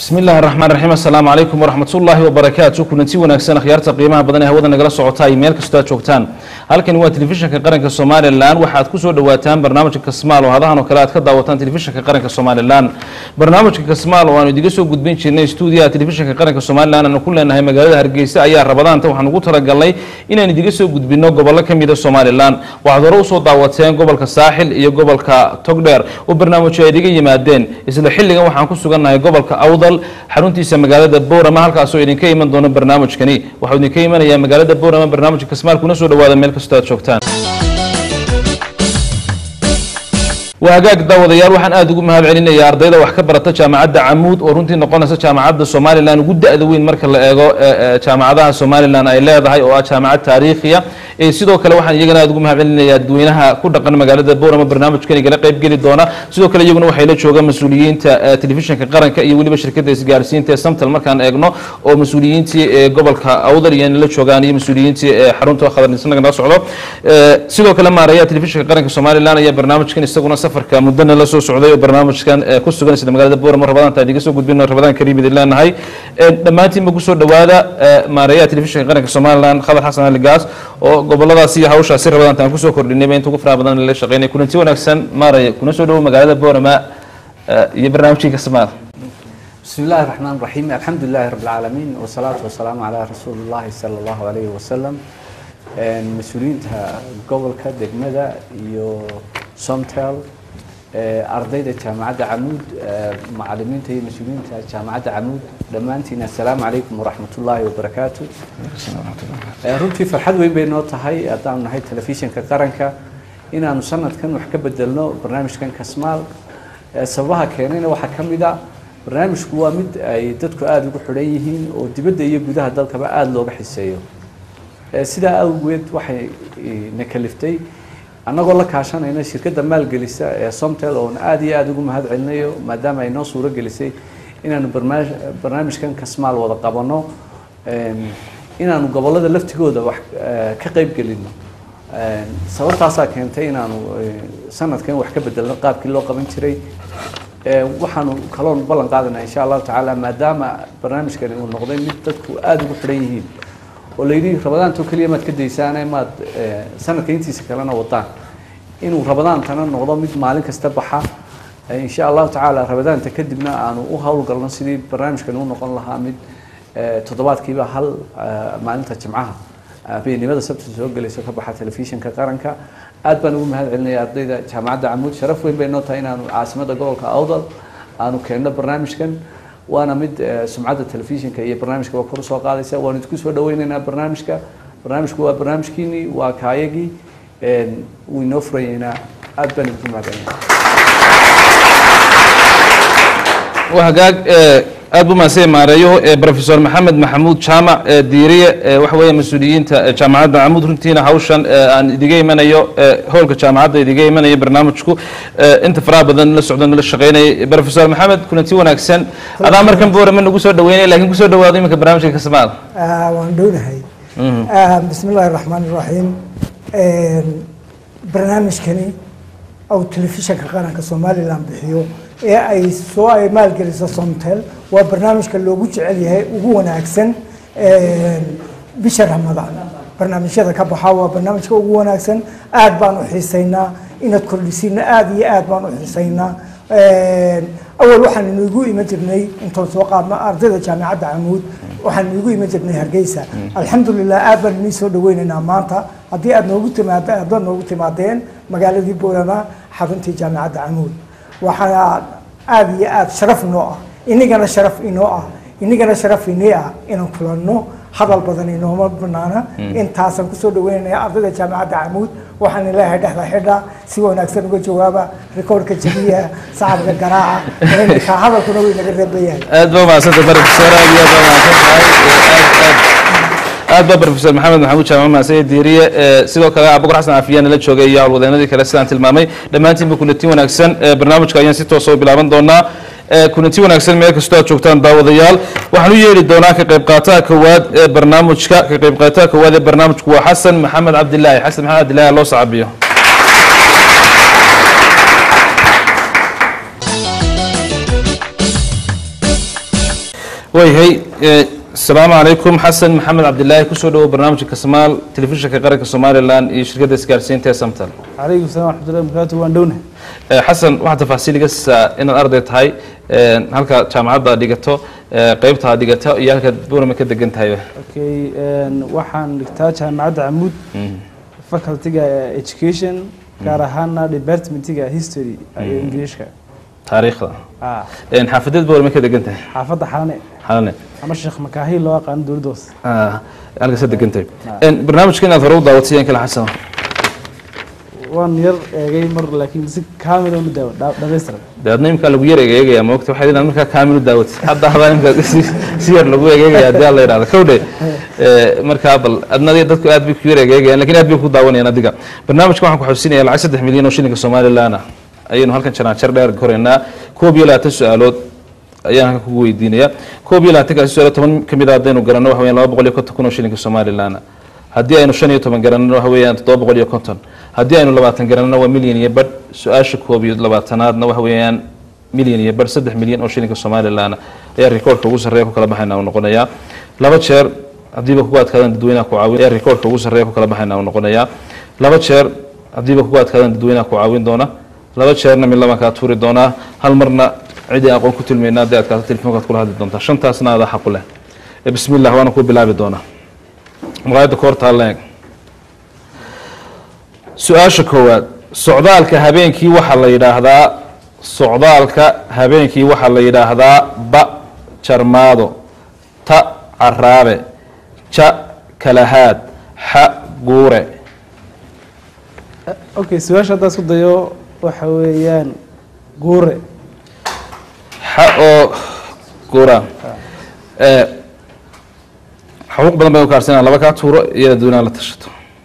bismi illaahi araxmaan raxiim assalaamu calaykum waraxmat ullaahi wabarakaatu kulanti wanaagsan akhyaarta qiimaha badan ee hawada nagala socota ay meel kastoo aad joogtaan halkani waa telefishinka qaranka somalilan waxaad kusoo dhawaataan barnaamijka kasmaal oo hadahan oo kale aad ka daawataan telefishinka qaranka somalilan barnaamijka kasmaal oo aanu idiga soo gudbin jirnay stuudiyaha telefishinka qaranka somalilan aanu ku leenahay magaalada hargeysa ayaa rabadaanta waxaan ugu talagalnay inaan idiga soo gudbino gobollo ka mida somalilan waxaad hore usoo daawateen gobolka saaxil iyo gobolka togdheer oo barnaamijyo ay idiga yimaadeen isla xilligan waxaan ku sugannahay gobolka awdal xaruntiisa magaalada boorama halkaasoo idinka iman doono barnaamijkani waxau idinka imanayaa magaalada boorama barnaamijka kasmaal kuna soo dhawaada meel kastoo aad joogtaan waa hagaag daawadayaal waxaan aada ugu mahad celinayaa ardayda wax ka barata jaamacadda camuud oo runtii noqonaysa jaamacadda somalilan ugu da-da weyn marka la eego jaamacadaha somalilan ay leedahay oo ah jaamacad taariikhiya sidoo kale waxaan iyagana aada ugu mahad celinayaa dadweynaha ku dhaqan magaalada boorama barnaamijkan igala qayb geli doona sidoo kale iyaguna waxay la joogaan mas-uuliyiinta telefishinka qaranka iyo weliba shirkadda isgaarsiinta ee samtal markaan eegno oo mas-uuliyiintii gobolka awdal iyana la joogaan iyo mas-uuliyiintii xarunta khadarnisnaga nala socdo sidoo kale maaraya telefishinka qaranka somalilan ayaa barnaamijkan isaguna safarka muddana la soo socday oo barnaamijkan ku sugan sida magaalada boorama rabadaanta idiga soo gudbino rabadaan kariim idin leenahay dhammaantiinba kusoo dhawaada maarayaha telefishinka qaranka somalilan khadar xasan ali gaas oo goboladaasi iyo hawshaasi rabadaanta aan kusoo kordhinayba inta ugu faraha badan la shaqeynay kulanti wanaagsan maaraya kuna soo dhawo magaalada boorama iyo barnaamijkii kasmaal بسم الله الرحمن الرحيم الحمد لله رب العالمين والصلاة والسلام على رسول الله صلى الله عليه وسلم mas-uuliyiinta gobolka degmada iyo somtel ardayda jaamacadda camuud macalimiinta iyo mas-uuliyiinta jaamacadda camuud dhammaantiin assalaamu calaykum waraxmat ullaahi wabarakaatu runtii farxad weyn bay noo tahay haddaanu nahay telefishinka qaranka inaanu sanadkan wax ka bedelno barnaamijkan kasmaal sababaha keenayna waxaa ka mid a barnaamijku waa mid ay dadku aada ugu xidhan yihiin oo dibadda iyo gudaha dalkaba aada looga xiseeyo sidaa awgeed waxay na kaliftay annagoo la kaashanayna shirkadda maalgelisa ee somtel oon aada iyo aada ugu mahad celinayo maadaama ay noo suuro gelisay inaanu barnaamij barnaamijkan kasmaal wada qabanno inaanu gobollada laftigooda wax ka qeyb gelino sababtaasaa keentay inaanu sanadkan wax ka bedelno qaabkii loo qaban jiray waxaanu kaloon ballan qaadanaa insha allahu tacaala maadaama barnaamijkani uu noqday mid dadku aada ugu xidhan yihiin oo la yidhi rabadaantoo keliya maad ka daysaane maad sanadka intiisa kalena wadaan inuu rabadaantana noqdo mid maalin kasta baxa insha allahu tacaala rabadaanta kadibna aanu u howlgalno sidii barnaamijkani u noqon lahaa mid toddobaadkiiba hal maalinta jimcaha habeenimada sabta soo gelayso ka baxa telefishinka qaranka aad baan ugu mahad celinaya ardayda jaamacadda camuud sharaf weyn bay noo tahay inaanu caasimada gobolka awdal aanu keenno barnaamijkan waana mid sumcadda telefishinka iyo barnaamijkaba kor usoo qaadaysa waanu idinku soo dhaweyneynaa barnaamijka barnaamijku waa barnaamijkiinii waa kaayagii wuu inoo furayeynaa aad baan idinku mahadcelinaya hagaag aad bu mahadsan maareeyo professor maxamed maxamuud jaamac diiriye waxa weeye mas-uuliyiinta jaamacadda camuud runtiina hawshan aan idiga imanayo howlka jaamacadda idiga imanayo barnaamijku inta faraha badan la socdo nala shaqeynayay professor maxamed kulanti wanaagsan adaa markan boorama nagu soo dhaweynay lakin kusoo dhawaado iminka barnaamijka kasmaal waan dhownahay bismi illaahi raxmaan iraxiim barnaamijkani ou telefishinka qaranka somalilan bixiyo ee ay soo ay maalgeliso somtel waa barnaamijka loogu jecel yahay ugu wanaagsan bisha ramadaan barnaamijyada ka baxa waa barnaamijka ugu wanaagsan aad baan u xiisaynaa inaad kordhisiina aada iyo aad baan u xiisaynaa awal waxaan inugu iman jirnay intoon soo qaadno ardayda jaamacadda camuud waxaan inugu iman jirnay hargeysa alxamdulilah aad baan inii soo dhaweynaynaa maanta haddii aad noogu timaad haddaad noogu timaadeen magaaladii boorama xaruntii jaamacadda camuud waxaa aada iyo aada sharaf inoo ah inigana sharaf inoo ah inigana sharaf inii ah inaan kulanno hadal badan inooma banaana intaasaan kusoo dhaweynaya ardayda jaamacadda camuud waxaan leeyahay dhexda xidha si wanaagsan uga jawaaba rikoorka jabiya sacabka garaaca ka hadalkuna way naga reebayahay aad ba mahadsanta professor aad iyo aad ba mahadsan tahay aad aad aad ba professor maxamed maxamuud jaamac maaseye diiriye sidoo kale abukur xasan cafiya nala joogay iyo howlwadeenadii kale sidaan tilmaamay dhammaantiinba kulanti wanaagsan barnaamijka ayaan si toosa u bilaaban doonaa kulanti wanaagsan meel kastoo aad joogtaan daawadayaal waxaan u yeeri doonaa ka qayb qaataha kowaad ee barnaamijka ka qayb qaataha kowaad ee barnaamijku waa xasan maxamed cabdilaahi xasan maxamed cabdilaahi loo sacabiyo waayahay eh, asalaamu calaykum xasan maxamed cabdilaahi kusoo dhawow barnaamijka kasmaal telefishinka qaranka somalilan iyo shirkadda isgaarsiinta ee samtal calaykum salam waxmatullahi wabarakaatu waan dhowna Eh, xasan waxaa tafaasiil iga siisaa inaad arday tahay eh, halka jaamacadda dhigato eh, qeybta aad dhigato iyo halkaad buurama ka degan tahay okay een, waxaan dhigtaa jaamacadda camuud facultyga education gaar ahaana departmentiga history iyo ingiliishka taariikhda Ah, Eh, xaafadeed buurama ka degan tahay xaafadda xalane xalane ama sheekh makaahil loo aqaano dowladda hoose Ah, halkaas ka degan tahay Eh, barnaamijka inaad hore u daawatay yan kale xasan waan yar eegay mar laakiin si kaamil u daawo dha- dhammaystiran dee adna imkaa lagu yar egeegaya moogta waxay inaad markaa kaamil u daawatay hadda hadaa imkaa si si yar lagu egeegaya haddii alla yidhahdo kowdhe Eh, markaa bal adna adiga dadku aad bay ku yar egeegayaan lakin aad bay ku daawanayaan adiga barnaamijka waxaan ku xusinaya lacag saddex milyan oo shilinka somalilan ah ayaynu halkan janaajar dheer koraynaa koob iyo labaatan su-aalood ayaan halkan kugu weydiinaya koob iyo labaatankaasi su-aalood toban ka mid a haddaynu garanno waxa weeyaan laba boqol iyo konton kun oo shilinka somalilan ah haddii aynu shan iyo toban garanno waxa weeyaan toddoba boqol iyo konton haddii aynu labaatan garanno waa milyan iyo badh su-aasha koob iyo labaatanaadna waxa weeyaan milyan iyo badh saddex milyan oo shilinka somalilan ayaa rikoorka ugu sarreeya ku kala baxayna uu noqonayaa laba jeer haddiiba kugu adkaadaan dadweynaha ku caawin ayaa rikoorka ugu sarreeya ku kala baxayna uu noqonayaa laba jeer haddiiba kugu adkaadaan dadweynaha ku caawin doona laba jeerna mid labaan kaa tuuri doonaa hal marna cidii aqoon ku tilmaynaa haddii adkaato telefoonkaad kula hadli doontaa shantaasna adaa xaqu leh Eh, bismi illah waana ku bilaabi doonaa maqaayadda koortaa leeg su-aasha koowaad socdaalka habeenkii waxaa la yidhaahdaa socdaalka habeenkii waxaa la yidhaahdaa ba jarmaado ta caraabe ja kalahaad xa guure okay su-aasha haddaa isku dayo waxa weeyaan guure xa oo guura Eh, xuquuq badan bay u kaarsanaa laba kaa tuuro iyo dadweynaha la tashato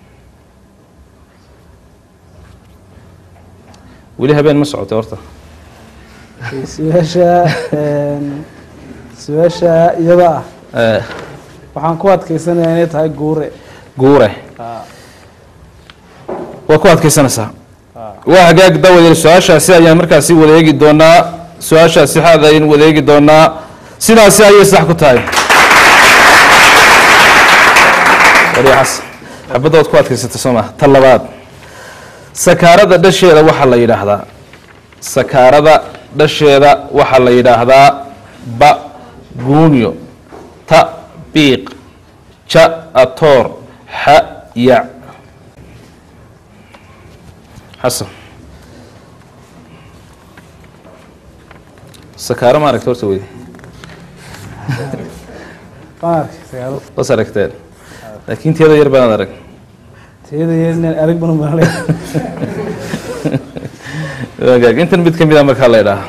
weli habeen ma socotay horta Okay, su-aasha een, su-aasha iyada ah Eh, waxaan ku adkaysanayaa inay tahay guure guure waa ku adkaysanaysaa waa hagaag dawadeel su-aashaasi ayaan markaasi wadeegi doonaa su-aashaasi xaad ayaynu wadeegi doonaa sidaasi ayay sax ku tahay wariixas xabaddood ku adkaysatay soo maa ta labaad sakaarada dhasheeda waxaa la yidhaahdaa sakaarada dhasheeda waxaa la yidhaahdaa ba guunyo ta biiq ja atoor xa yac xasan sakaaro ma aragta horta weydi waan arkay sagaalo was aragteen laakiin teeda yar baanaad arag tiyada yar inaan arag banu malay wagaag intan mid ka mid a markaa la idhaaha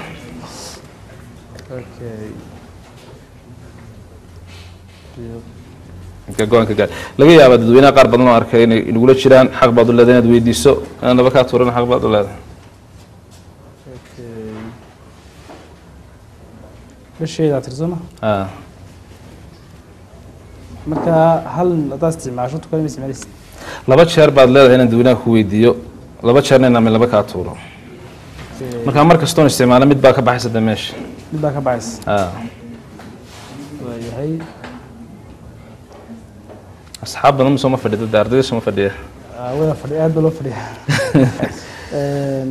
okay marka go-aanka gaar laga yaabaa dadweynaha qaar badan oo arkay inay inagula jiraan xaq baad u leedahay inaad weydiiso inaan naba kaa tuuran xaq baad u leedahay okay dhasheeda tirsoma Ah, marka hal haddaad isticmaasho tukada ma isticmaalaysid laba jeer baad leedahay inaan dadweynaha ku weydiiyo laba jeerna inaan mid laba kaa tuuro marka mar kastoon isticmaalo mid baa ka baxaysa de meesha mid baa ka baxaysa Ah, waayahay asxaab badan ma sooma fadhida de ardayda sooma fadhiya Ah, wada fadhi aad baa loo fadhiya Een,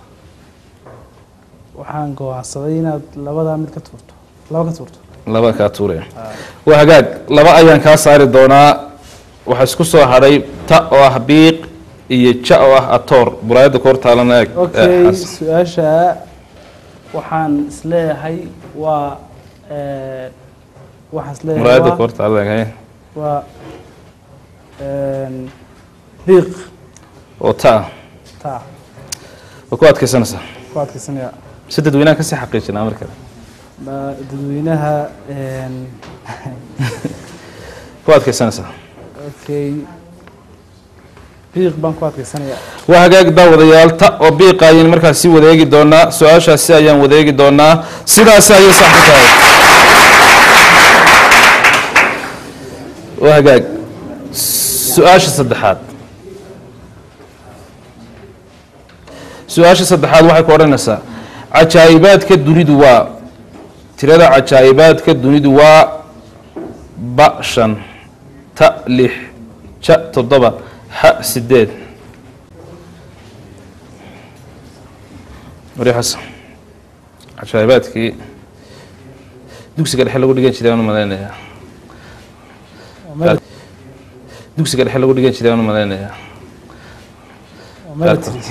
waxaan go'aansaday inaad labadaa mid ka tuurto laba ka tuurto laba kaa tuuraya waa hagaag laba ayaan kaa saari doonaa waxaa isku soo hadhay ta oo ah biiq iyo ja oo ah atoor buraayadda koor taalana eeg Eh, okay Xasan. su-aasha waxaan isleeyahay waa eh, waxaan isleeyahay muraayadda waa- koor taalana eeg haye. waa een, biiq oo ta ah taa waa ku adkaysanaysaa ku adkaysanaya si dadweynaha kasii xaqiijinaa markale Ma- dadweynaha een, ku adkaysanaysaa okay biiq baan ku adkaysanaya waa hagaag daawadayaal ta oo biiqa ayaynu markaasi wadeegi doonaa su-aashaasi ayaan wadeegi doonaa sidaasi ayay sax ku tahay waa hagaag su-aasha saddexaad su-aasha saddexaad waxay ku odhanaysaa cajaa'ibaadka dunidu waa tirada cajaa'ibaadka dunidu waa ba shan ta lix ja toddoba xa sideed wari xasan cajaa'ibaadkii dugsiga dhexe lagu dhigan jiray aan u malaynayaa dugsiga dhexe lagu dhigan jiray aan u malaynayaa military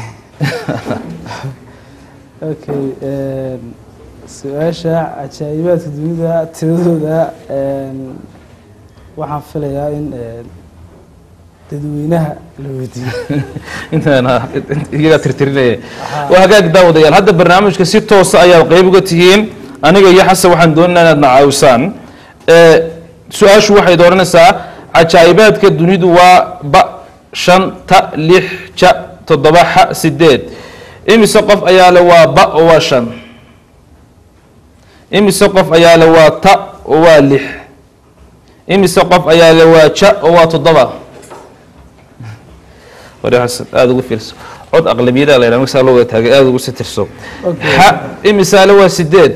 okay een, su-aasha cajaa'ibaadka dunida tiradooda een, waxaan filayaa in een, dadweynaha la weydiiyo intaana iyagaa tirtirinaya waa hagaag daawadayaal hadda barnaamijka si toosa ayaad qeyb uga tihiin aniga iyo xasan waxaan doonaynaa inaad na caawisaan ee, su-aashu waxay dooranaysaa cajaa'ibaadka dunidu waa ba shan ta lix ja toddoba xa sideed imise qof ayaa le waa ba oo waa shan imise qof ayaa le waa ta oo waa lix imise qof ayaa le waa ja oo waa toddoba wari xasan aada ugu fiirso cod aqlabiyada la yidhaha markasaa loo wada taagay aada ugu si tirso Okay. xa imisaale waa sideed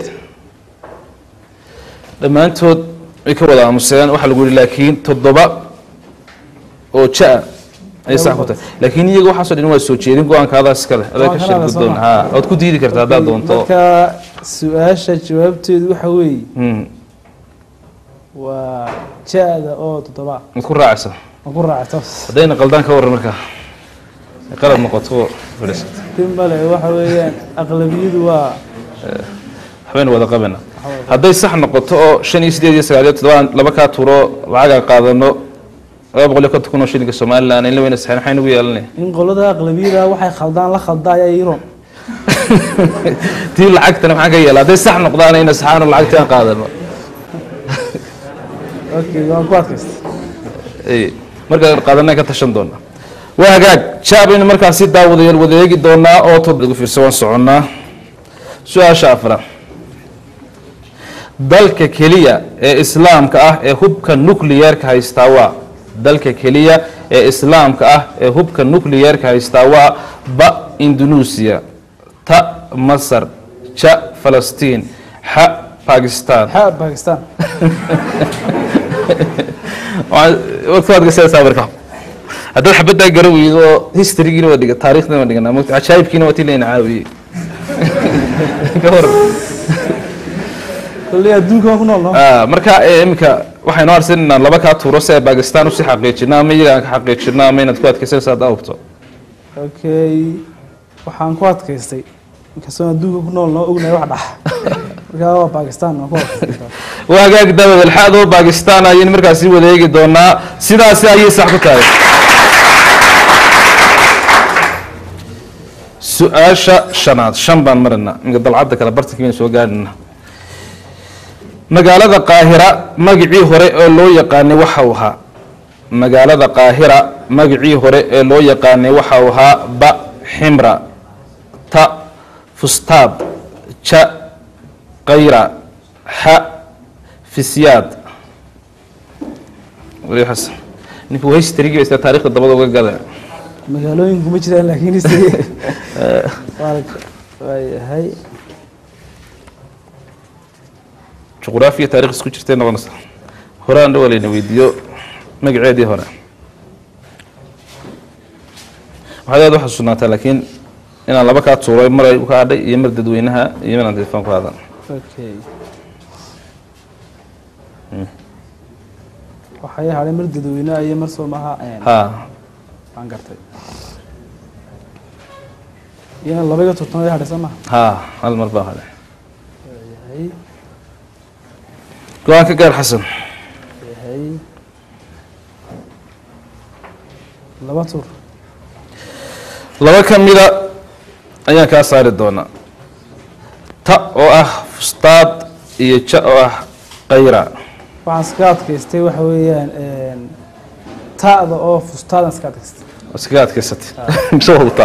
dhammaantood way ka wada aamuseen waxaa lagu yihi laakiin toddoba oo ja-a ayay sax ku tahay laakiin iyaga waxaasoo dhan waa soo jeedin go-aankaadaas iskale adaa ka Go-aankaada shir guddoon soo ha ood ku diidi karta haddaad doonto marka su-aasha jawaabteedu waxa weeye Mm, waa ja-da oo toddoba mad ku raacaysa ma ku raacto haddayna qaldaan ka warran markaa ay qalad noqoto fadhiisata tin male waxa weeyaan aqlabiyadu waa waxbaynu wada qabana hadday sax noqoto oo shan iyo sideed iyo sagaal iyo toddobaan laba kaa turo lacagaan qaadano laba boqol iyo konton kun oo shilinka somalilan in la weyna saxeen maxay nagu yeelanaya in qolada aqlabiyada waxay khaldaan la khalda ayaa iron tii lacagtana maxaan ka yeela hadday sax noqdaan ayna saxaano lacagtii aan qaadano okay waan ku adkaysta Ay, markaan qaadanaan ka tashan doona waa hagaag jaabaynu markaasi daawadayaal wadeegi doonaa oo tod lagu fiirsa waan soconnaa su-aasha afra dalka keliya ee islaamka ah ee hubka nucleyeerka haystaa waa dalka keliya ee islaamka ah ee hubka nucleyeerka haystaa waa ba indonesia ta masar ja falastiin xa bakistan xa bakistan waadkasaasaa marka haddaad xabaddaa gara weydo oo historygiina waa dhiga taarikhdiina waa dhiganaa mogta cajaayibkiina waa tii layna caawiyey ka hor kolley adduunka waan ku nool no Ah, marka eh, iminka waxay noo harsan inaan laba kaa tuuro si ay bakistan usii xaqiijino ama iyaga aan ka xaqiijino ama inaad ku adkaysanaysa haddaa hubto okay waxaan ku adkaystay inkastoo adduunka ku nool noo ognahay wax dhax markaa waa bakistan waan ku adkaystay waa hagaag daawad alxaadoo bakistan ayaynu markaasi wadeegi doonaa sidaasi ayay sax ku tahay su-aasha shanaad shan baan marina iminka dalcadda kale bartankii baynu soo gaadhina magaalada qaahira magacii hore ee loo yaqaanay waxa uu ahaa magaalada qaahira magacii hore ee loo yaqaanay waxa uu ahaa ba ximra ta fustaad ja qayra xa fisyaad wali xasan ninku historygi ba isla taarikhda dabada uga gada magaalooyinku ma jiraan laakiin history waa waayahay juqraafiya taarikh isku jirtay noqonaysa hore aan dhawa layna weydiiyo magaceedii hore waxaad aad u xasuusnaataa laakiin inaan laba kaa tuuray mar ay ka hadhay iyo mar dadweynaha iyo mar aan telefoon ku hadan okay waxay hadhay mar dadweynaha iyo mar soomaha ha aan gartay iyana laba iyo toban hadhay soo maha ha hal mar baa hadhay yahay go-aan ka gaar xasan yahay laba tur laba ka mida ayaan kaa saari doonaa ta oo ah fustaad iyo ja oo ah qayra waxaan iska adkaystay waxa weeyaan ta'da oo fustaadan iska adkaystay iskaga adkaysatay mise hubta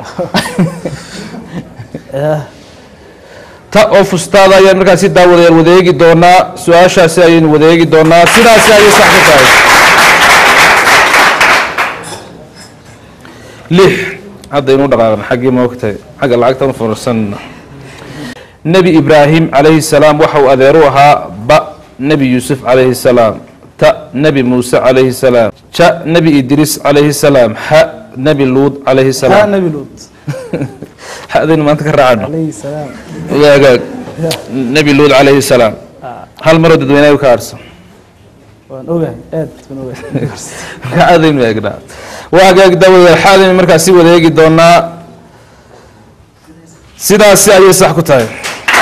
ta oo fustaada ayaan markaasi daawadayaal wadeegi doonaa su-aashaasi ayaynu wadeegi doonaa sidaasi ayay sax ku tahay lix hadda inuu dhaqaaqna xaggii ma ogtahay xagga lacagta ma fursanna nebi ibraahim calayhi salaam waxa uu adeeru ahaa ba nebi yuusuf calayhi salaam ta nebi muuse calayhi salaam ja nebi idriis calayhi salaam xa nebi luud calayhi haa salaam nabi luut xadaynu maanta ka raacano calayhi salaam waagaag nebi luud calayhi salaam hal maroo dadweynaha ka harsan waan ogahay aad baan ogahay marka aadaynu eegnaa waagaag daawadayaal xaadaynu markaas si wada eegi doonaa sidaasi ayay sax ku tahay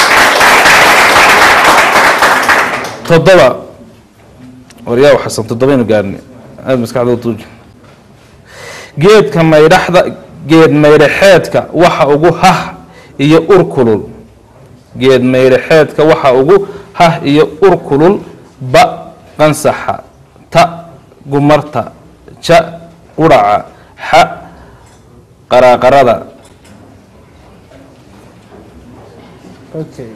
toddoba waryaa xasan toddobaynu gaarnay aada maskaxda u tuuji geedka maydhaxda geed maydhaxeedka waxa ugu hah iyo ur kulul geed maydhaxeedka waxa ugu hah iyo ur kulul ba qansaxa ta gumarta ja quraca xa qaraaqarada okay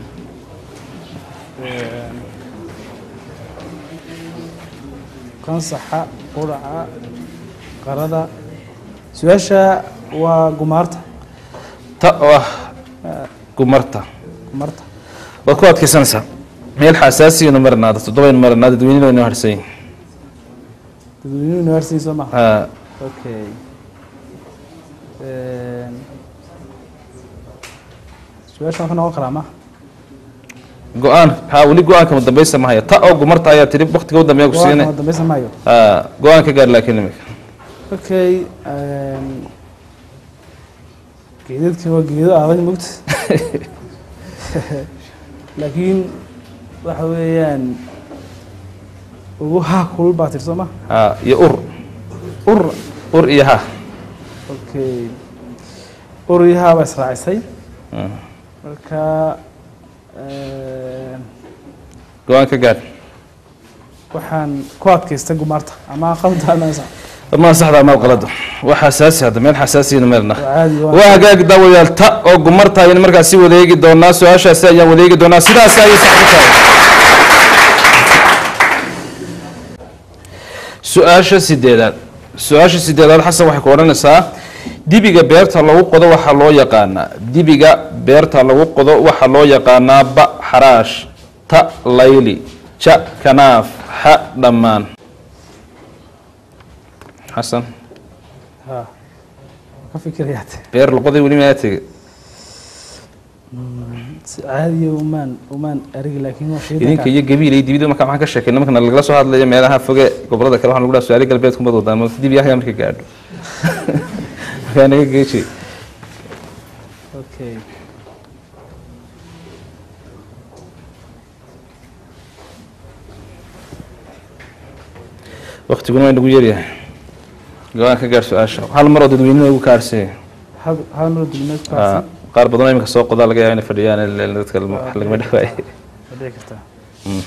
kansaxa quraca qarada su-aasha waa gumaarta ta oo ah gumarta gumarta waad ku adkaysanaysaa meel xasaasiyanu marnaada toddobaynu marnaa dadweynena inoo harsan yihin dadweynuhu university soo maha Ha, okay su-aasha wuxuu noqon karaa ma go-aan ha weli go-aanka madambeysa ma haya ta oo gumarta ayaa tiri waktiga u dambeeya ku siinay waa dambeysa maayo Ha, go-aan ka gaar laakiin imika okay geedadka waa geedo adag mogta laakiin waxa weeyaan ugu haa kulul baa tir soo ma Ha, iyo ur ur ur iyo ha okay ur iyo haa baa israacisay Hmm. marka go-aan ka gaar waxaan ku adkaystay gumaarta ama qalda ama sax ma saxda ama qalada waa xasaasi hadda meel xasaasiyanu marna waa caadi waa waa hagaag daawayaal ta oo gumarta ayaynu markaas si wadeegi doonaa su-aashaasi ayaan wadeegi doonaa sidaas ayay sax ku tahay su-aasha sideedaad su-aasha sideedaad xasan waxay ku odhanaysaa dibiga beerta lagu qodo waxaa loo yaqaanaa dibiga beerta lagu qodo waxaa loo yaqaanaa ba xaraash ta layli ja kanaaf xa dhammaan xasan ha ka fikirayaa beer luqaday weli maa tegey si caadiya umaan umaan arigi laakiin waa shaydan idinka iyo gabiil iyo dibida marka maxaan ka sheekayna markana lagala soo hadlayo meelaha foge gobolada kale waxaan lagu dhaha su-aali galbeed kumad wadaan ma dib yahaga marka gaadho markaa naga geeji okay waktiguna waa nagu yaryahay go-aan ka gaar su-aasha hal mar oo dadweynena ugu kaarsay hal hal mar dugmeed ku harsan qaar badan oo iminka soo qodaa laga yaaba inay fadhiyaan il- dadka wax lagama dhawaaye waa dhici kartaa Mm.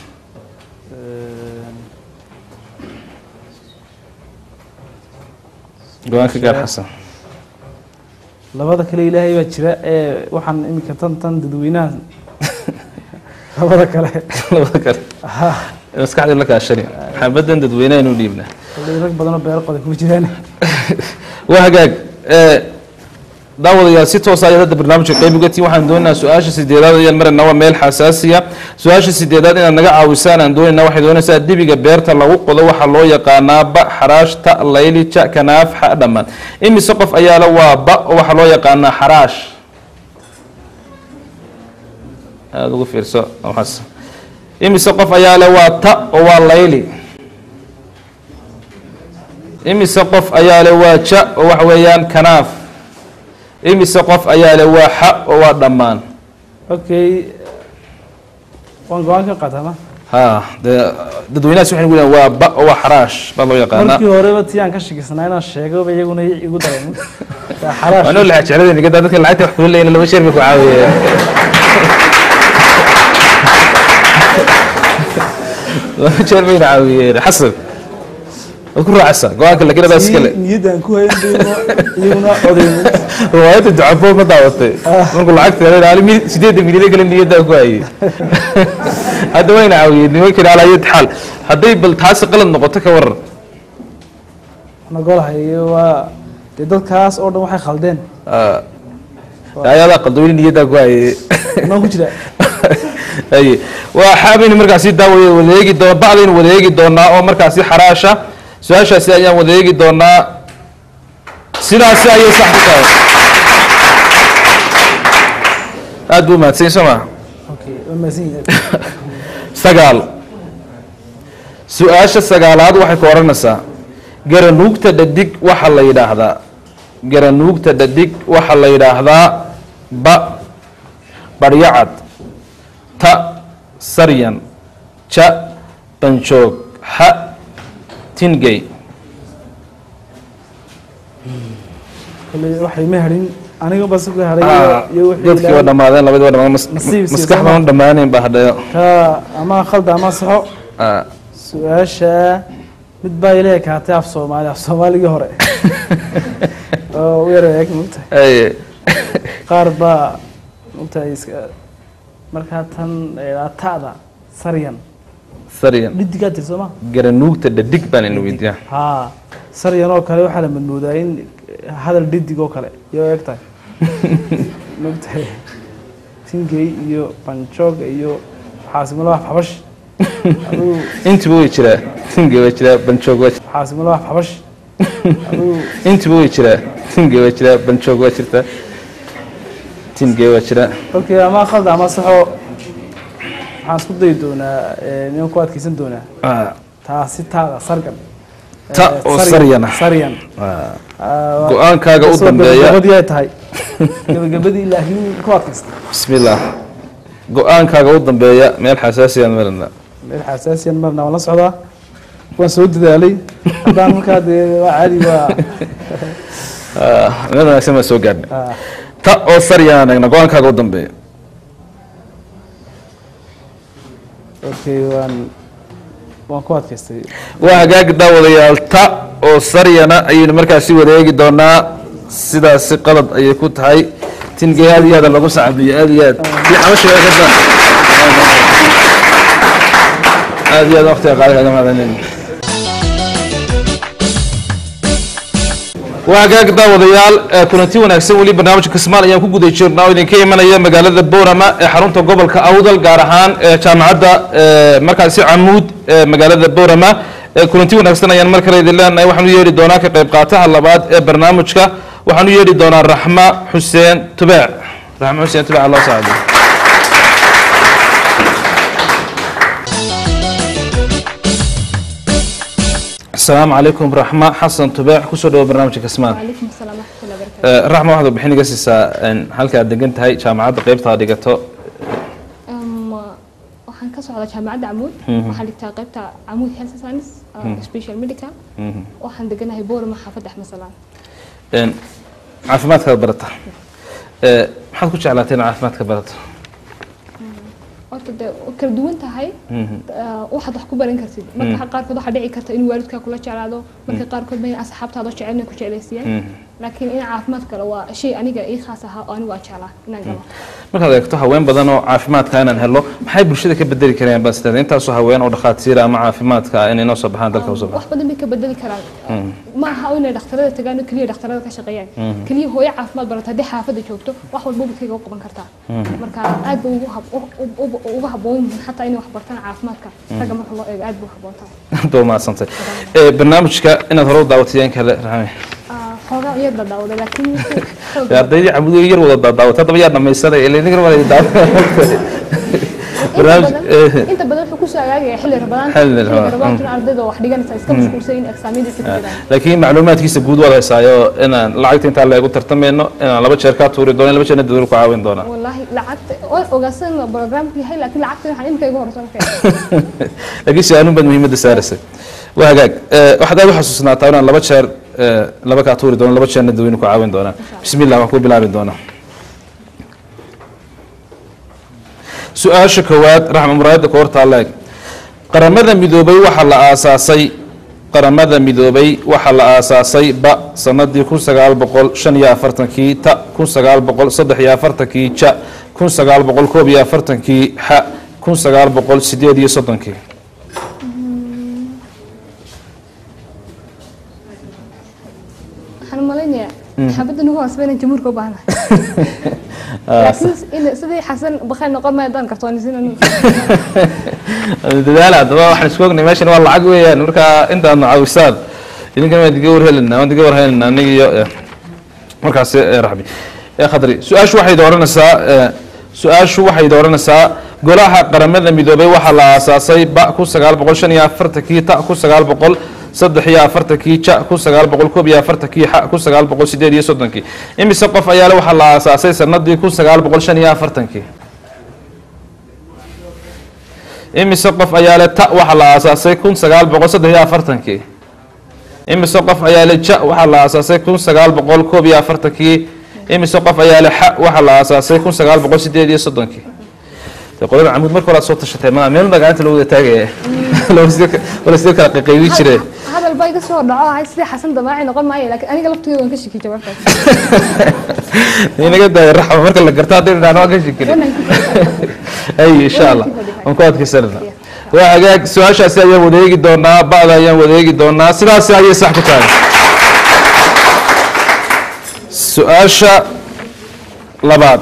go-aan ka gaar xasan labada kale ilaahay baa jira ee waxaan iminka tan tan dadweynaha labada kale labada kale ha maskaxdii la kaashani xabadan dadweynaha inuu dhiibna koley rag badan oo beero qoday kuma jiraan waa hagaag ee, daawadayaal si toosa ayaad hadda barnaamijka qayb uga tihin waxaan doonaynaa su-aasha sideedaad ayaan maraynaa waa meel xasaasiya su-aasha sideedaad inaad naga caawisaan aan doonaynaa waxay doonaysaa dibiga beerta lagu qodo waxaa loo yaqaanaa ba xaraash ta layli ja kanaaf xa dhammaan imise qof ayaala waa ba oo waxaa loo yaqaanaa xaraash aada ugu fiirso waxaas imise qof ayaale waa ta oo waa layli imise qof ayaa le waa ja oo waxa weeyaan kanaaf imise qof ayaa le waa xa oo waa dhammaan okay waan go-aan ka qaataa ma ha dee dadweynahaas waxay nagu leeyihin waa ba oo waa xaraash baa loo yaqaanaa markii horeba tii aan ka shakisanaa inaan sheegoba iyaguna igu dareemin waa xaraash waa noo laxa jecladeen gadaa dadka lacagta wax kula leeyin laba sheer bay ku caawiyeen laba jeer bayna caawiyeen xasan waad ku raacaysaa go-aanka laakiin adaa iskale Tii niyaddaan ku hayn bayna iyaguna odaynin riwaayadda ducafo ma daawatay markuu lacagta helaali mil sideedda milyan kale niyaddaa ku hayay hadda wayna caawiyeen nimankii alaa yad xaal hadday bal taasi qalad noqoto ka waran nagolahay waa dee dadkaas oo dhan waxay khaldeen Ah, ayadaa qaldooyin niyaddaa ku hayay noo ku jira haye waxaabaynu markaasi daawaya wadaeegi doon bacdaynu wadaeegi doonaa oo markaasi xaraasha su-aashaasi ayaan wadaeegi doonaa sidaasi ayay sax ku tahay aada buu mahadsan soo maa okay waa mahadsan yahay sagaal su-aasha sagaalaad waxay ku odhanaysaa garanuugta dhadig waxaa la yidhaahdaa garanuugta dhadig waxaa la yidhaahdaa ba baryacad ta saryan ja banjoog xa tingey kale waxay ma harin aniga bas ku haray iyo wixii dadkii waa ilaahay- dhammaadeen labadii waa dhammaadeen mas- Nasiib sii maskax sama. baan dhammaanayn baa hadhayo ka ama khalda ama saxo Ah, su-aasha mid baa ilaahay kaatay af soomaali af soomaaligii hore oo u yar eeg mogtahay aye qaar baa mogtahay iska markaa tan eh, ta'da saryan saryan dhidigaa tir soo ma garanuugta dhadig baan ina weydiiyaa haa saryan oo kale waxaa la madmoodaa in hadal dhidig oo kale iyo eeg tahay mogtahay tingey iyo banjoog iyo xaasimulaha xabash adigu intiba way jiraa tinge waa jiraa banjoog waa jiraa xaasimulaha xabash adigu intiba way jiraa tinge waa jiraa banjoog waa jirtaa tinge waa jiraa okay ama khalda ama saxo waxaan isku dayi doonaa eh, ninaan ku adkeysan doonaa Ah, taasi taada sargan Ta Eh, oo saryan- saryan ah. saryan ah. Ah, go-aankaaga u kasoo dambeeya gabagabadii ay tahay gabagabadii laakiin ku adkaysta bismillaah go-aankaaga u dambeeya meel xasaasiyaan marana meel xasaasiyan marna waan la socdaa waan soo dadaalay haddaan markaa dee waa caadi waa Ah, meel wanaagsan baan soo gaadhnay ah, ta oo saryan eegna go-aankaaga u dambeeya okay waan waan ku adkaystay waa hagaagi daawadayaal ta oo saryana ayaynu markaasi wareegi doonaa sidaasi qalad ayay ku tahay tingey aad iyo aad lagu sacabiyo aad iyo aad iyo xabasha waa kada aad iyo aad waqtiga qaali kaga mahadanin waa hagaag daawadayaal eh, kulanti wanaagsan weli barnaamijka kismaal ayaan ku guda jirnaa oo idinka imanaya magaalada boorama ee xarunta gobolka awdal gaar ahaan eh, jaamacadda eh, markaasi camuud ee magaalada boorama Eh, kulanti wanaagsan ayaan mar kale idin leenahay waxaan u yeedhi doonaa ka qayb qaataha labaad ee barnaamijka waxaan u yeedhi doonaa raxma xuseen tubeec raxma xuseen tubeec allah saacido asalaamu calaykum raxma xasan tubeec kusoo dhawo barnaamijka kismaal وعليكم السلام ورحمة الله وبركاته raxma waxaad warbixin iga siisaa een, halka aad degan tahay jaamacadda qaybta aad dhigato أم، waxaan ka socdaa jaamacadda camuud waxaan dhigtaa qaybta camuud health science uh, special medical waxaan deganahay boorama xaafadda axmed salaan Een, caafimaadkaad barata Ee, maxaad ku jeclaatay inaad caafimaadka barato horta dee way kala duwan tahay uh, waxaad wax ku baran kartid marka qaarkood waxaa dhici karta in waalidkaa kula jeclaado marka qaarkood ma asxaabtaada jecel inay ku jeclaysiiyaan laakiin in caafimaad kale waa shay aniga ii khaas ahaa oo anigu aan jeclaa inaan galo markaad eegto haween badan oo caafimaadka inaan helo maxay bulshada ka bedeli karayaan baa sidaada intaasoo haween oo dhakhaatiira ama caafimaadka ah inay noo soo baxaan dalka usoo wax baxaan badan bay ka bedeli karaan ma aha inay dhakhtarada tagaan oo keliya dhakhtarada ka shaqeeyaan keliya hooyo caafimaad barata haddii xaafadda joogto wax walba bukayga u qaban kartaa marka aad bay ugu hab- u- u- u- ugu habboon yihiin xataa inay wax bartaan caafimaadka ragga marka loo eego aad bay u habboon tahay doo mahadsantay Ee, barnaamijka inaad hore u daawatayeen kale raxme Ah, xoogaa iyar dadawday laakiin xoog Dee ardaydii cabudu yar wada daadaawatay haddaba yaa dhamaysanay ilaa idinka waa daawatay inta barnaamij badan inta badan wuxuu kusoo agaagaya xilli rabadaan Xilli xilli Ramadaan, rabadaantuna ardayda wax dhiganaysa iska mashquulsan in exaamyadiisa ku jiraan laakiin macluumaadkiisa guud waad haysaayo inaan lacagta intaa leegu tartamayno inaan laba jeer kaa tuuri doono laba jeerna dadweyne ku caawin doonaa والله لعقت اوغاسن برنامج هي لكن لعقت waxaan imka igu horeysan kay laakiin su-aalun baad muhiimadda saaraysay waa hagaag Eh, waxaad aad u xasuusnaataa inaan laba jeer eh, laba kaa tuuri doono laba jeerna dadweyne ku caawin doonaa bismillah waan ku bilaabi doonaa su-aasha koowaad raxma muraayadda ka hortaa leeg qaramada midoobay waxaa la aasaasay qaramada midoobay waxaa la aasaasay ba sanadii kun sagaal boqol shan iyo afartankii ta kun sagaal boqol saddex iyo afartankii ja kun sagaal boqol koob iyo afartankii xa kun sagaal boqol sideed iyo soddonkii waxaan malaynayaa xabadda nugu hoosbayna jamhuurka u baahanahay laakiin in- sidii xasan bakayl noqon maayo daan kartoonisiin dadaala haddaba waxaan isku ognay meeshan waa lacag weeyaan marka intaadna caawisaan idinkan waan diga warhelinaa waan diga warhelinaa aniga iyo eh, markaasi eh, raxbi ee khadri su-aashu waxay dooranaysaa eh, su-aashu waxay dooranaysaa golaha qaramada midoobay waxaa la aasaasay ba ku sagaal boqol shan iyo afartankii ta ku sagaal boqol saddex iyo afartankii ja ku sagaal boqol koob iyo afartankii xa ku sagaal boqol sideed iyo soddonkii imise qof ayaa le waxaa la aasaasay sanadii ku sagaal boqol shan iyo afartankii imise qof ayaa le ta waxaa la aasaasay kun sagaal boqol saddex iyo afartankii imise qof ayaa le ja waxaa la aasaasay kun sagaal boqol koob iyo afartankii imise qof ayaa le xa waxaa la aasaasay kun sagaal boqol sideed iyo soddonkii dee qolada camuud marka hore aad soo tashatay ma meel magaalanta lagu wada taagaya wala sidee kala qayqaybi jire hadal baa iga soo dhaco ahay sidii xasan damaaci noqon maayo laakiin aniga laftigeyga waan ka shiki jawaabtaas inaga daaya raxma marka la garto haddii dhinaan waan ka shikiri ay insha allah waan ku adkaysanana waa hagaag su-aashaasi ayaan wadeegi doonaa ba'da ayaan wadeegi doonaa sidaasi ayay sax ku tahay su-aasha labaad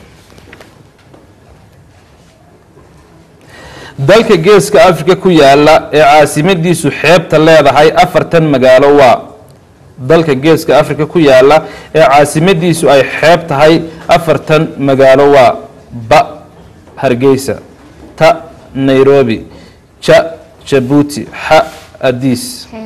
dalka geeska africa ku yaala ee caasimadiisu xeebta leedahay afartan magaalo waa dalka geeska africa ku yaala ee caasimadiisu ay xeeb tahay afartan magaalo waa ba hargeysa ta nairobi ja jabuuti xa adiis xeeb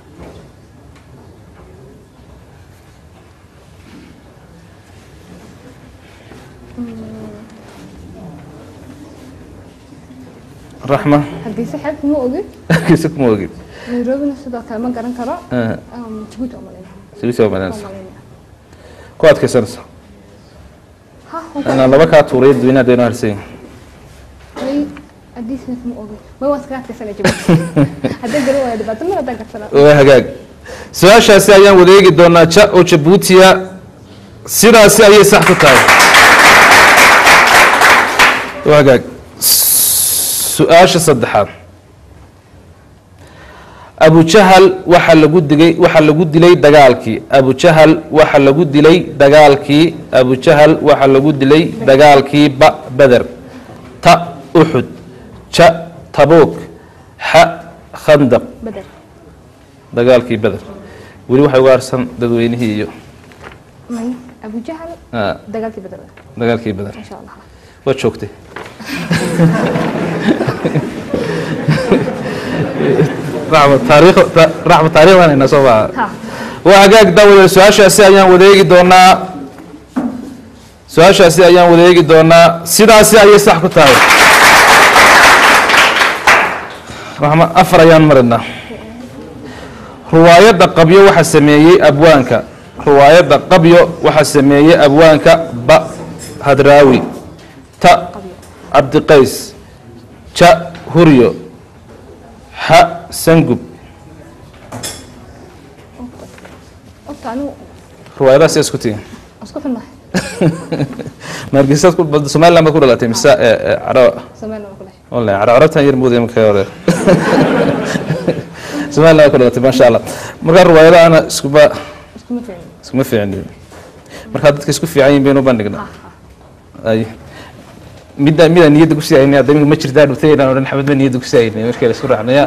raxma hargeysa xeeb kuma ogin hargeysa kuma ogid nairobina sidoo kale ma garan karo Ah, Um, jabuuti waa malaynaya sugisa waa madanaysa Waa malaynaya. ku adkaysanaysa ha waan inaan laba kaa tuuray dadweynaha dayno harsan yihin may adiisna kuma ogin may waan iskaga adkaysana jabuuti haddaan garan waayo dhibaato mar haddaan garsanaa waa hagaag su-aashaasi ayaan wadeegi doonaa ja oo jabuutiya sidaasi ayay sax ku tahay waa hagaag su-aasha saddexaad abujahal waxaa lagu digay waxaa lagu dilay dagaalkii abujahal waxaa lagu dilay dagaalkii abujahal waxaa lagu dilay dagaalkii ba beder ta uxud ja tabuuk xa khandaq bedel dagaalkii beder weli waxay uga harsan dadweynihii iyo may abujahal ah, dagaalkii bedel dagaalkii beder insha allah waad joogtay raxma taariikh ta- raxma taariikhdan hayna soo baa ha waa hagaag daawada su-aashaasi ayaan wadeegi doonaa su-aashaasi ayaan wadeegi doonaa sidaasi ayay sax ku tahay raxma afar ayaan marinaa ruwaayadda qabyo waxaa sameeyey abwaanka ruwaayadda qabyo waxaa sameeyey abwaanka ba hadraawi ta cabdiqays ja huryo xa sangub horta anigu ruwaayadaha sidaas ku tihiin isku xunnahay margisaad ku somaliland baad ku dhalatay mise ee, ee, caro sameyn waa ku dhahay wallahi caro carabtan yar moodaya marka hore somaliland baad ku dhalatay maasha allah marka ruwaayadahana iskuba iskuma fiicin iskuma fiicin markaa dadka isku fiican yihin baynu u bandhignaa ay midda midaan niyadda ku siiyayna hadda iminka ma jirtaa dhutay inaan odhan xamed ma niyadda ku siiyayna markii la isku raacnaya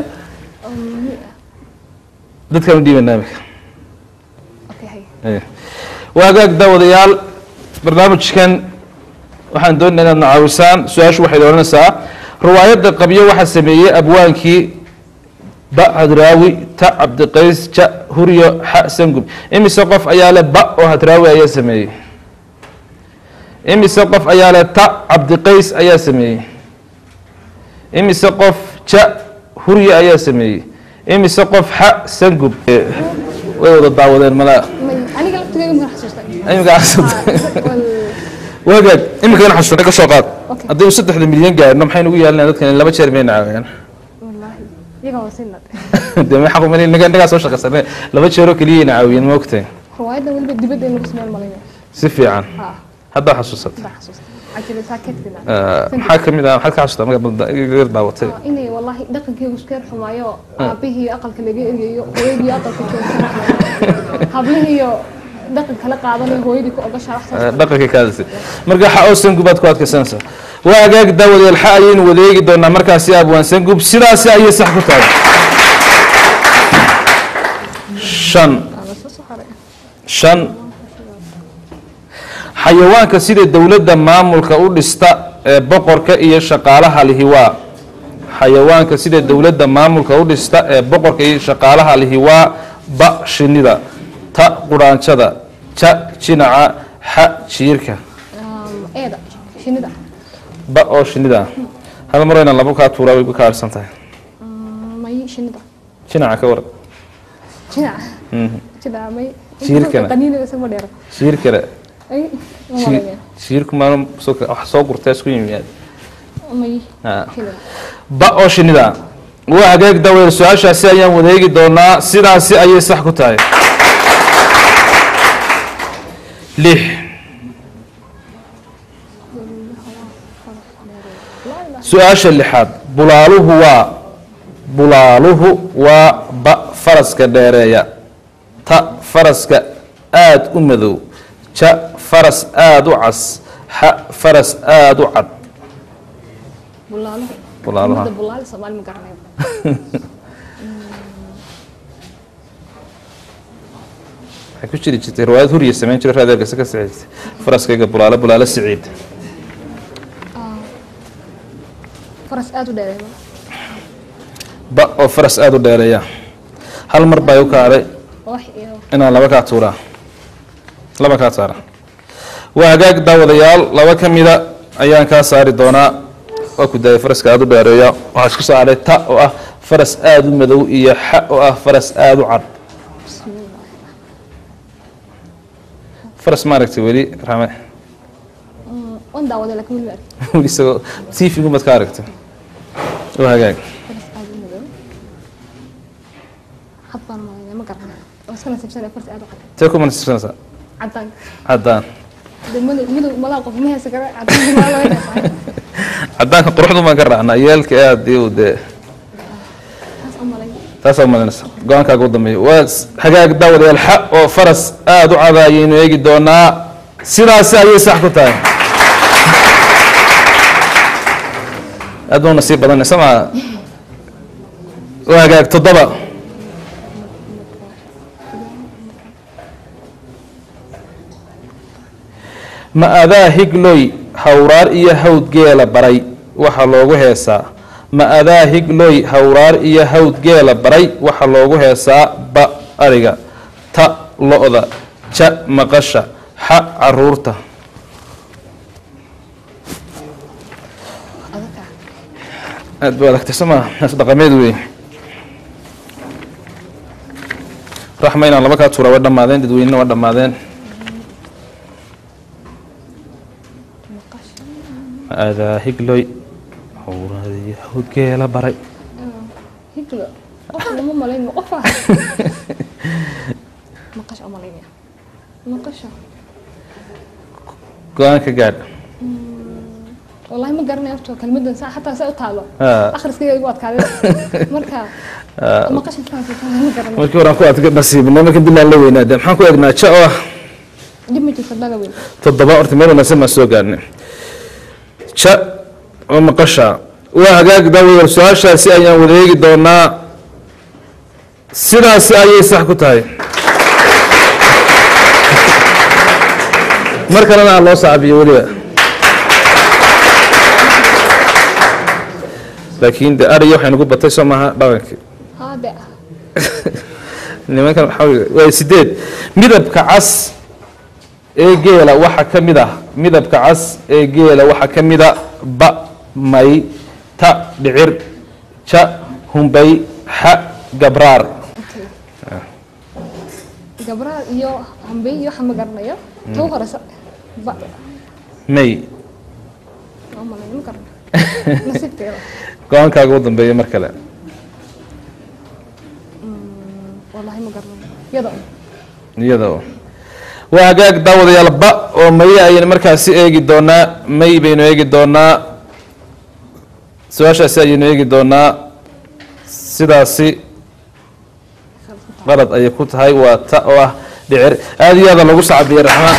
dadkaan u dhiibanaa imika okay hay Aye. waa hagaag daawadayaal barnaamijkan waxaan doonaya inaad nacaawisaan su-aashu waxay odhanaysaa riwaayadda qabyo waxaa sameeyey abwaankii ba hadraawi ta cabdiqays ja huryo xa sangub imise qof ayaa le ba oo hadraawi ayaa sameeyey imise qof ayaa le ta cabdiqays ayaa sameeyey imise qof ja huryo ayaa sameeyey imise qof xa sangub Eh, way wada daawadeen malaa may aniga laftigeyga ma xasuustay imika xasuustay Wal- waagaag imika in xasuustay ka soo qaad Okay. haddii uu saddexda milyan gaarno maxay nagu yeelanaya dadkan laba jeer mayna caawiyaan wallaahi iyaga waa sinad dee ma xaq umali naga nagaa soo shaqaysanay laba jeeroo keliyayna caawiyeen ma ogtahay riwaayadda weliba dibadda in lagu sameyn malaynaya si fiican ha haddaa xasuusatay baa xasuustay cajile saakeedkina Ah, maxaa ka mid ah maxaad ka xasuustaa marka iga daawatay inay wallaahi dhaqankeygu isku yar xumaayo aabihii aqalka laga egayo hooyadii aqalka joogsanaayo hablihiiyo dhaqan kala qaadanayo hooyadii ku ogashaa wax saas dhaqanka kaadisa marka xa oo sangub aad ku adkaysanaysaa waa agaag daawadeel xa ayaynu wadeegi doonaa markaasi abwaan sangub sidaasi ayay sax ku tahay shan Aa, la soo saxaray. shan xayawaanka sida dowladda maamulka u dhista ee boqorka iyo shaqaalaha lihi waa xayawaanka sida dowladda maamulka u dhista ee boqorka iyo shaqaalaha lihi waa ba shinida ta quraanjada ja jinaca xa jiirka Um, eeda shinida ba oo shinida ah hal mar inaan laba kaa tuuraa way ku kaarsan tahay Mm, may shinida jinaca ka waran jinaca jinaca may Jiirkana. qaniina isagoo dheer jiirkana ay ma ji- malaynaya. jiirku maalin soo wax soo gurtay isku yimiyaad may Ah. shinida ba oo shinida waa hagaag daweer su-aashaasi ayaan wadeegi doonaa sidaasi ayay sax ku tahay lix su-aasha lixaad bulaaluhu waa bulaaluhu waa ba faraska dheereeya ta faraska aad u madow ja faras aad u cas xa faras aad u cad bulaaluhu Bulaaluha. Ummadda bulaal Soomaali ma garanayo waxay ku jiri jirtay riwaayad huriya samayn jiray raadeerkasa ka sixisay faraskayga bulaalo bulaalo siciid faras aad u dheereeyo ba oo faras aada u dheereeya hal mar baa u kacday wax iyo inaan laba kaa tuuraa laba kaa saara waa hagaag daawadayaal laba ka mida ayaan kaa saari doonaa waa ku daayay faraska aada u dheereeya waxaa isku saaray ta oo ah faras aada u madow iyo xa oo ah faras aada u cad faras maaragtay weli rame Mm, waan daawaday laakiin weli ma arkin weli isagoo tv gumad ka aragtay waa hagaag faras aad u madow had baan malaynaya ma garanayo oo iska nasiibsanaya faras aad u cad tee ku manasibsanaysaa cadaan caddaan de madow madow malaa qof ma haysa kara cadaan malaa loo haysa caddaanka quruxdu baan ka raacnaa yeelka aad iyo dee taas u malay taasaa umalinaysa go-aankaaga u dambeeya waa s- hagaag daawadayaal xa oo faras aada u cada ayaynu eegi doonaa sidaasi ayay sax ku tahay aad baa u nasiib badanaysa maa waa hagaag toddoba ma adaa higloy hawraar iyo hawd geela baray waxa loogu heesaa ma adaa higloy hawraar iyo hawd geela baray waxa loogu heesaa ba ariga ta lo-da ja maqasha xa caruurta adaka aad buu adagtay soo maa naas dhaqameed wey raxma inaan laba kaa tuura waa dhammaadeen dadweynena waa dhammaadeen ma adaa higloy hawraar iyo hawd geela baray higlo qof lama malayn ma qof ah maqasha u malaynaya maqasha go-aan ka gaadh wallahi ma garanayo horta kelmadan saa xataa saa u taalo Ah. akhriskayga igu adkaaday marka maqasha saas ma garanayo markii horaan ku adka nasiibnay markan dilaan la weynaade maxaan ku eegnaa ja oo ah dib ma jirto dhala weyn toddoba horta meel wanaagsan baan soo gaarnay ja oo maqasha waa hagaag daawayar su-aashaasi ayaan wada eegi doonaa sidaasi ayay sax ku tahay mar kalena aan loo saabiyo weliba laakiin de ariyo waxay nagu batay soo maaha dhaqankii haade nimankan waxaa weeye waa sideed midabka cas ee geela waxaa ka mid ah midabka cas ee geela waxaa ka mid a ba may ta dhicir ja humbay xa gabraar gabraar iyo hambey iyo waxa ma garanayo taw horeysa ba may ma malayn ma garanayo nasiibkeeda go-aankaaga u dambeeya mar kale wallahi ma garanayo yada un iyada oo waa hagaag daawadayaal ba oo maye ayaynu markaasi eegi doonaa may baynu eegi doonaa su-aashaasi ayaynu eegi doonaa sidaasi qalad ayay ku tahay waa ta oo ah dhicir aad iyo aada lagu sacabiyey raxmaan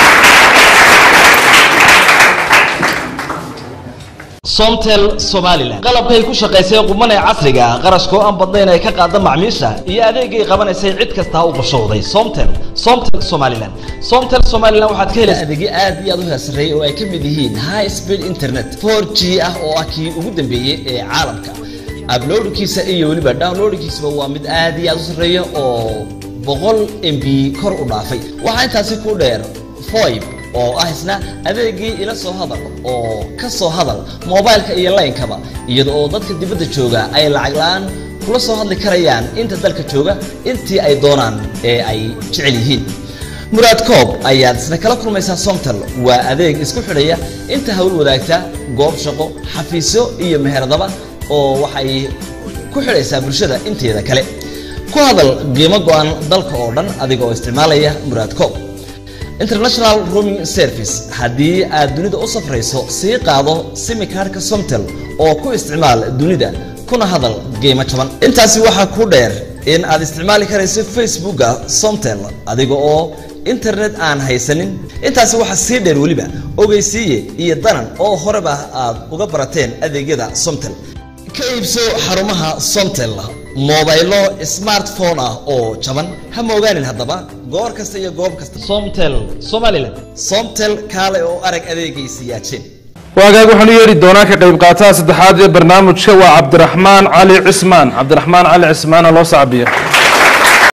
somtel somalilan qalabkay ku shaqaysay quman ee casriga ah qarashkoo aan badnayn ay ka qaada macmiisha iyo adeegay qabanaysay cid kastaa u qorshowday somtel somtel somalilan somtel somalilan waxaad ka helaysaa adeegyo aad iyo aad u heesareeyay oo ay ka mid yihiin high speed internet 4g ah oo ah kii ugu dambeeyey ee caalamka uploadkiisa iyo weliba downloadkiisaba waa mid aad iyo aad u sarreeya oo boqol mb kor u dhaafay waxaa intaasi ku dheer foib oo ah isna adeegii ila soo hadal oo ka soo hadal moobaylka iyo laynkaba iyada oo dadka dibadda jooga ay lacag la-aan kula soo hadli karayaan inta dalka jooga intii ay doonaan ee ay jecel yihiin muraad koob ayaad isna kala kulmaysaa somtal waa adeeg isku xidhaya inta hawl wadaagta goob shaqo xafiisyo iyo meheradaba oo waxay ku xidhaysaa bulshada inteeda kale ku hadal qiimo go-an dalka oo dhan adiga oo isticmaalaya muraad koob international rooming service haddii aad dunida u safrayso sii qaado simikaarhka somtel oo ku isticmaal dunida kuna hadal qiimo jaban intaasi waxaa ku dheer in aad isticmaali karayso facebooka somtel adiga oo internet aan haysanin intaasi waxaa sii dheer weliba ogeysiiye iyo danan oo horeba aad uga barateen adeegyada somtel ka iibso xarumaha somtel moobaylo smartphone ah oo jaban ha moogaanin haddaba goor kasta iyo goob kasta somtel somalilan somtel kaale oo arag adeegaysi yaajeen waagaag waxaan u yeedhi doonaa ka qayb qaataha saddexaad ee barnaamijka waa cabdiraxmaan cali cismaan cabdiraxmaan cali cismaana loo sacbiyo